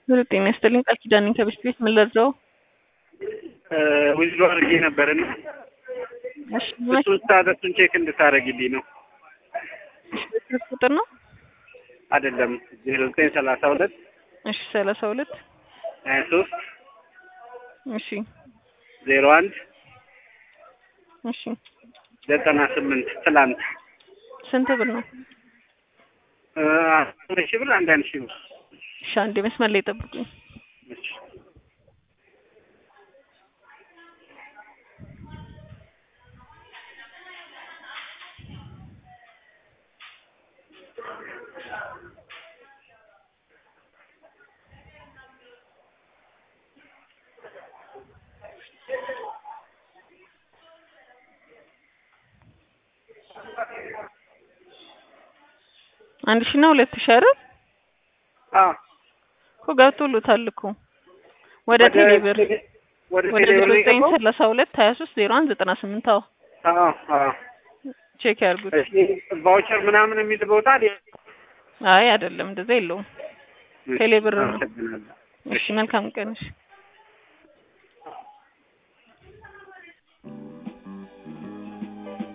ምን ጤና ይስጥልኝ። ቃል ኪዳን ነኝ ከቤት ቤት ምን ልርዳው? ዊዝዶ አድርጌ ነበርና እሺ እሱን ስታተሱን ቼክ እንድታደርግልኝ ነው። ስልክ ቁጥር ነው? አይደለም ዜሮ ዘጠኝ ሰላሳ ሁለት እሺ ሰላሳ ሁለት ሀያ ሶስት እሺ ዜሮ አንድ እሺ ዘጠና ስምንት ትላንት ስንት ብር ነው? አንድ ሺህ ብር አንድ አንድ ሺህ ብር እሺ አንዴ መስመር ላይ ጠብቁኝ። እሺ። አንድ ሺህ እና ሁለት ሺህ አይደል? አዎ እኮ ገብቶሎታል እኮ ወደ ቴሌ ብር ወደ ወደ ቴሌ ብር ዘጠኝ የገባው? ሰላሳ ሁለት ሀያ ሶስት ዜሮ አንድ ዘጠና ስምንት አዎ አዎ አዎ። ቼክ ያርጉት። እሺ ቫውቸር ምናምን የሚል ቦታ አለ? አይ አይደለም እንደዛ የለውም። ቴሌ ብር ነው። አመሰግናለሁ። እሺ መልካም ቀን እሺ